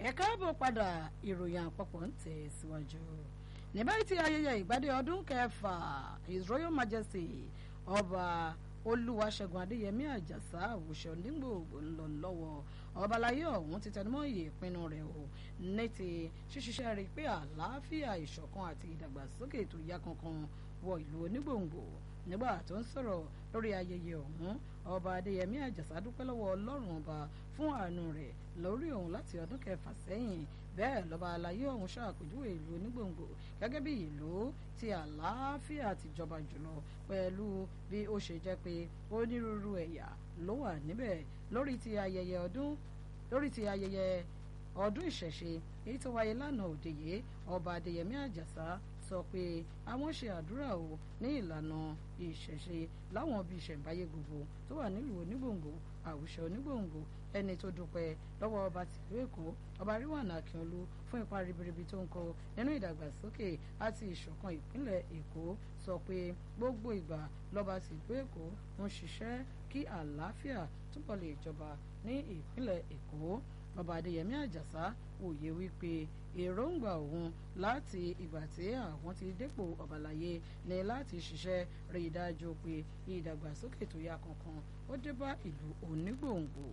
ẹ káàbọ̀ padà ìròyìn àpapọ̀ ń tẹ̀ síwájú ní báyìí tí ayẹyẹ ìgbádé ọdún kẹfà his royal majesty ọba olúwaṣẹ́gun adéyẹmí àjàsá àwùṣe onígbòògbò ń lọ lọ́wọ́ ọbalayé ọ̀hún ti tẹnumọ́ iye ìpinnu rẹ̀ o ní ti ṣíṣiṣẹ́ rí pé àlàáfíà ìṣọ̀kan àti ìdàgbàsókè tó yá kankan wọ ìlú onígbòǹgbò nígbà tó ń sọ̀rọ̀ lórí ayẹyẹ ọ̀hún ọba adéyẹmí àjàsá dúpẹ́ lọ́wọ́ ọlọ́run ọba fún àánú rẹ̀ lórí òun láti ọdún kẹfà sẹ́yìn bẹ́ẹ̀ lọ́ba alayé ọ̀hún ṣàpèjúwe ìlú onígbòǹgbò gẹ́gẹ́ bí ìlú tí àlàáfíà ti jọba jùlọ pẹ̀lú bí ó ṣe jẹ́ pé onírúurú ẹ̀yà ló wà níbẹ̀ lórí ti ayẹyẹ ọdún lórí ti ayẹyẹ ọdún ìṣẹ̀ṣe èyí tó wáyé lánàá òde yìí ọba adéyẹmí àjàsá sọ pé àwọn ṣe àdúrà o ní ìlànà ìṣẹ̀ṣe láwọn ibi ìṣẹ̀ǹbáyé gbogbo tó wà nílùú onígbòǹgbò àwùjọ onígbòǹgbò ẹni tó dúpẹ́ lọ́wọ́ ọba tìlú èkó ọba ríwànà akínolú fún ipa ribiribi tó ń kó nínú ìdàgbàsókè àti ìṣọ̀kan ìpínlẹ̀ èkó sọ pé gbogbo ìgbà lọ́ba tìlú èkó ń ṣiṣẹ́ kí àlàáfíà túbọ̀ lè jọba ní ìpínlẹ̀ èkó ọba adéyẹmí àjàsá òye wípé èròǹgbà òun láti ìgbà tí àwọn ti dépò ọ̀bàlàyé ni láti ṣiṣẹ́ rí i dájú pé ìdàgbàsókè tó yá kankan ó dé bá ìlú onígbòǹgbò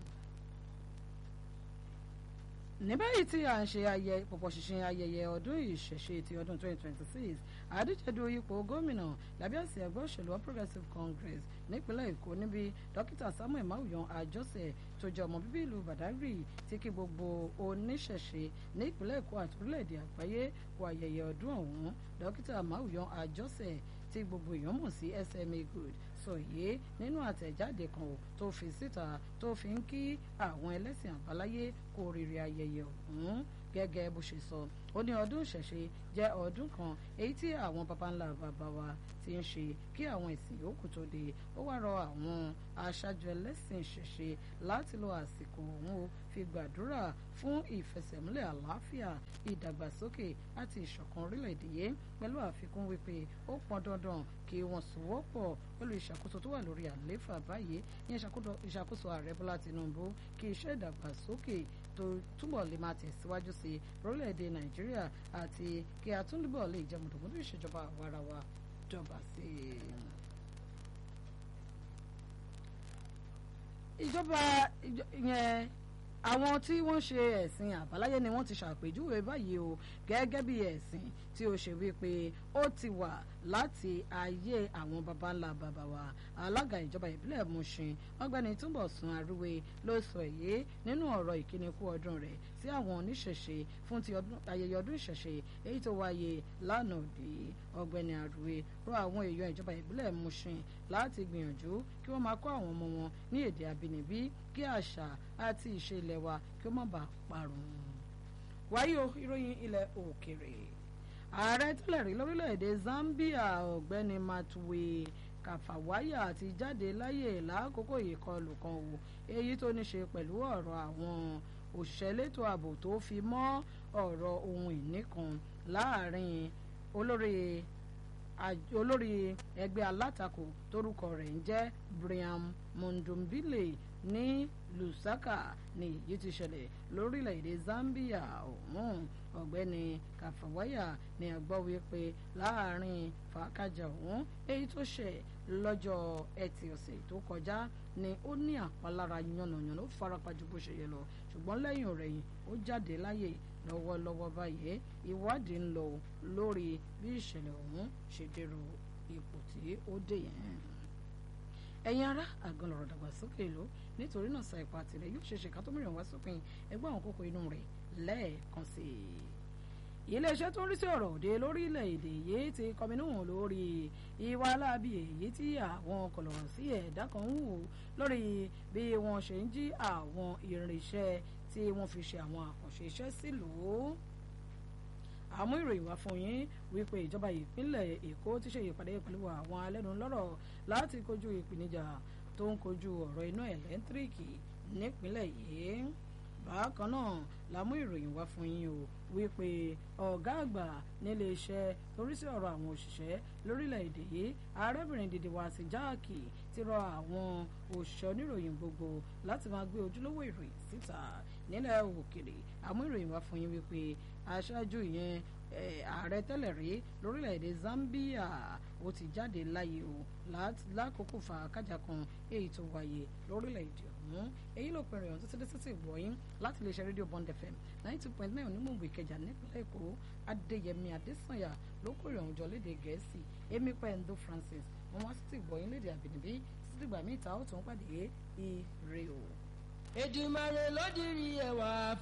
ní báyìí tí à ń ṣe ayẹ pọ̀pọ̀ ṣìnṣìn ayẹyẹ ọdún ìṣẹ̀ṣe ti ọdún 2026 àdíjẹ́dù ipò gómìnà lábẹ́ àsìá ẹgbẹ́ òṣèlú All Progressives Congress nípínlẹ̀ Èkó níbi dókítà Samuel Mawuyan Àjọṣe tó jẹ́ ọmọ bíbí ìlú Badagry tí kí gbogbo oníṣẹ̀ṣe nípínlẹ̀ Èkó àti orílẹ̀-èdè àgbáyé kó ayẹyẹ ọdún ọ̀hún dókítà Mawuyan Àjọṣe tí gbogbo èèyàn mọ̀ sí SMA Good sọ yìí nínú àtẹ̀jáde kan tó fi síta tó fi ń kí àwọn ẹlẹ́sìn àbáláyé kú oríire ayẹyẹ ọ̀hún gẹ́gẹ́ bó ṣe sọ ó ní ọdún ìṣẹ̀ṣe jẹ́ ọdún kan èyí tí àwọn baba ńlá bàbá wa ti ń ṣe kí àwọn ìsìn yòókù tó dé ó wá rọ àwọn aṣáájú ẹlẹ́sìn ìṣẹ̀ṣe láti lo àsìkò òun fi gbàdúrà fún ìfẹsẹ̀múlẹ̀ àlàáfíà ìdàgbàsókè àti ìṣọ̀kan orílẹ̀-èdè yìí pẹ̀lú àfikún wípé ó pọn dandan kí wọ́n sowọ́pọ̀ pẹ̀lú ìṣàkóso tó wà lórí àlééfà báyìí ní ìṣàkóso ààrẹ bọ́lá tinubu kí iṣẹ́ ìdàgbàsókè tó túbọ̀ lè máa tẹ̀síwájú sí orílẹ̀-èdè nàìjíríà àti kí a tún túbọ̀ lè jẹ́ mọ̀tòmọ́tò ìṣèjọba àwarawa jọba sí i. ìjọba yẹn àwọn tí wọ́n ṣe ẹ̀sìn àbáláyé ni wọ́n ti ṣàpèjúwe báyìí o gẹ́gẹ́ bí ẹ̀sìn tí ó ṣe wípé ó ti wà láti ayé àwọn baba ńlá baba wa alága ìjọba ìbílẹ̀ Mushin ọ̀gbẹ́ni Túnbọ̀sún Arúwé ló sọ èyí nínú ọ̀rọ̀ ìkíni kú ọdún rẹ̀ sí àwọn oníṣẹ̀ṣe fún ti ayẹyẹ ọdún ìṣẹ̀ṣe èyí tó wáyé lánàá òde ọ̀gbẹ́ni Arúwé rọ àwọn èèyàn ìjọba ìbílẹ̀ Mushin láti gbìyànjú kí wọ́n máa kọ́ àwọn ọmọ wọn ní èdè àbínibí kí àṣà àti ìṣe ilẹ̀ wa kí ó má bàa parun. wáyé o ìròyìn ilẹ̀ òkèrè ààrẹ tẹ́lẹ̀ rí lórílẹ̀‐èdè Zambia ọ̀gbẹ́ni Matuwe Kafawaya ti jáde láyè lákòókò ìkọlù kan o èyí tó ní ṣe pẹ̀lú ọ̀rọ̀ àwọn òṣìṣẹ́ elétò ààbò tó fi mọ́ ọ̀rọ̀ ohun ìní kan láàrin olórí olórí ẹgbẹ́ alátakò torúkọ rẹ̀ ń jẹ́ Brian Mundumbile ní Lusaka ní èyí ti ṣẹlẹ̀ lórílẹ̀‐èdè Zambia ọ̀hún ọ̀gbẹ́ni Kafawaya ní àgbọ̀ wípé láàrin fàákàjà ọ̀hún èyí tó ṣẹ̀ lọ́jọ́ ẹtì ọ̀sẹ̀ tó kọjá ni ó ní àpalára yànnàyànnà ó farapa ju bó ṣe yẹ lọ ṣùgbọ́n lẹ́yìn ọ̀rẹ́yìn ó jáde láyè lọ́wọ́lọ́wọ́ báyìí ìwádìí ń lọ lórí bí ìṣẹ̀lẹ̀ ọ̀hún ṣe dèrò ipò tí ó dé yẹn ẹ̀yin ará àgàn lọ̀rọ̀ dàgbàsókè ló nítorí náà sa ipa tirẹ̀ yóò ṣeéṣe ká tó mìíràn wá sópin ẹgbẹ́ àwọn kókó inú rẹ̀ lẹ́ẹ̀kan sí i iléeṣẹ́ tó ń rí sí ọ̀rọ̀ òde lórílẹ̀‐èdè yìí ti kọminú lórí ìwà aláàbí èyí tí àwọn kọ̀lọ̀rọ̀ sí ẹ̀dá kan ń wò lórí bí wọ́n ṣe ń jí àwọn irinṣẹ́ tí wọ́n fi ṣe àwọn àkànṣe iṣẹ́ sílùú àmú ìròyìn wá fún yín wípé ìjọba ìpínlẹ̀ èkó ti ṣe ìpàdé pẹ̀lú àwọn alẹ́nulọ́rọ̀ láti kojú ìpèníjà tó ń kojú ọ̀rọ̀ iná ẹ̀lẹ́ńtíríkì nípínlẹ̀ yìí bákan náà la mú ìròyìn wá fún yín o wípé ọ̀gá àgbà nílé iṣẹ́ torí sí ọ̀rọ̀ àwọn òṣìṣẹ́ lórílẹ̀‐èdè yìí arábìnrin dìde wá sí jáàkì ti rọ àwọn òṣìṣẹ́ oníròyìn gbogbo láti máa gbé ojúlówó ìròyìn síta nílẹ̀ òkèrè àmú ìròyìn wá fún yín wípé aṣáájú ìyẹn ààrẹ tẹ́lẹ̀ rí lórílẹ̀‐èdè Zambia ó ti jáde láyé o lákòókò fàákàjà kan èyí tó wáyé lórílẹ̀‐èdè ọ̀hún èyí ló pẹ̀rẹ̀ ọ̀hún títí títí ìgbọ̀yìn láti lè ṣe rédíò Bond FM ninety two point nine onímọ̀gbò Ìkẹjà nípínlẹ̀ Èkó Adéyẹmí Adésànyà ló kó ìrọ̀rùn jọ léde Gẹ̀ẹ́sì Amy Pendo Francis wọn wá sí ti ìgbọ̀yìn léde àbínibí títí dìgbà míì ta ó tún pàdé ire o. Èdùmàrè ló dirí ẹwà